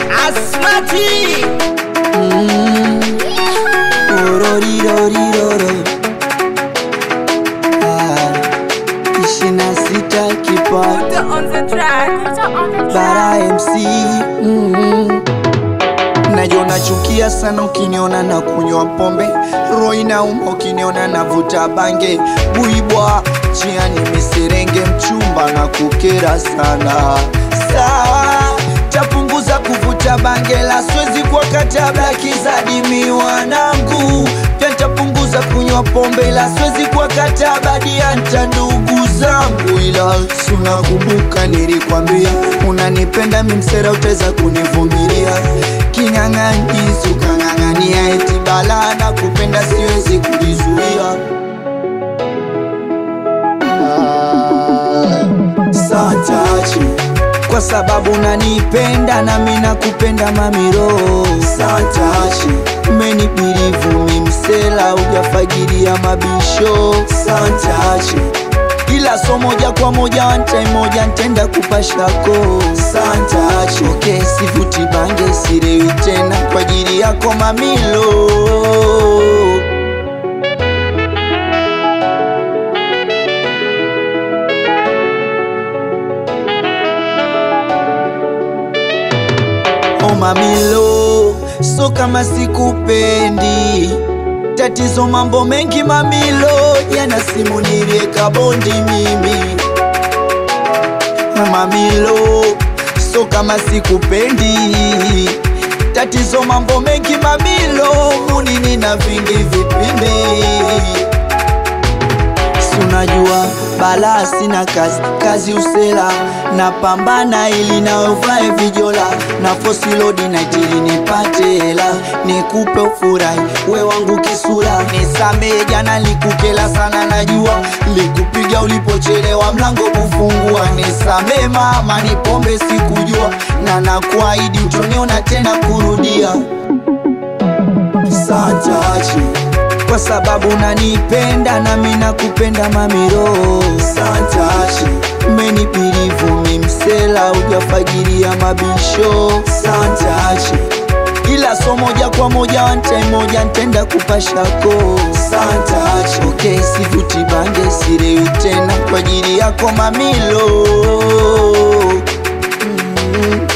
Asmati Ororiroriroro. Ah, ishirini na sita kipato on the track. bara MC mm. Najua nachukia sana ukiniona na kunywa pombe, roho inauma ukiniona navuta bange, buibwa jiani miserenge, mchumba na kukera sana. Sawa, tapunguza kuvuta bange, la siwezi kwa katabla kizadimi wanangu, pia ntapunguza kunywa pombe, la siwezi kwa katabla dianta ndugu zangu, ila sunakumbuka nilikwambia unanipenda mimsera, utaweza kunivumilia kinyang'anyizi ukang'ang'ania eti bala na kupenda siwezi kujizuia Ah, saa chache kwa sababu unanipenda nami nakupenda mamiro saa chache umenibirivu mimsela ujafagiria mabisho saa chache ila so moja kwa moja one time moja ntenda kupashako santacho okay, sivuti bange sirewi tena kwa ajili yako mamilo oh mamilo so kama sikupendi tatizo mambo mengi mamilo jana simu nilieka bondi mimi mamilo so kama sikupendi tatizo mambo mengi mamilo munini na vingi vipindi sunajua balaa sina kazi kazi usela napambana ili naovae vijola na fosilodi naitili nipate hela nikupe ufurahi we wangu kisura nisamee jana likukela sana najua likupiga ulipochelewa mlango kufungua nisamee mama ni pombe sikujua na nakuahidi utoniona tena kurudia saa chache kwa sababu unanipenda nami nakupenda mamiro santashi menipirivu mimsela ujafagiria mabisho santashi ila so moja kwa moja one time moja ntenda kupashako santashi okay, sivuti bange sirewi tena kwa ajili yako mamilo mm.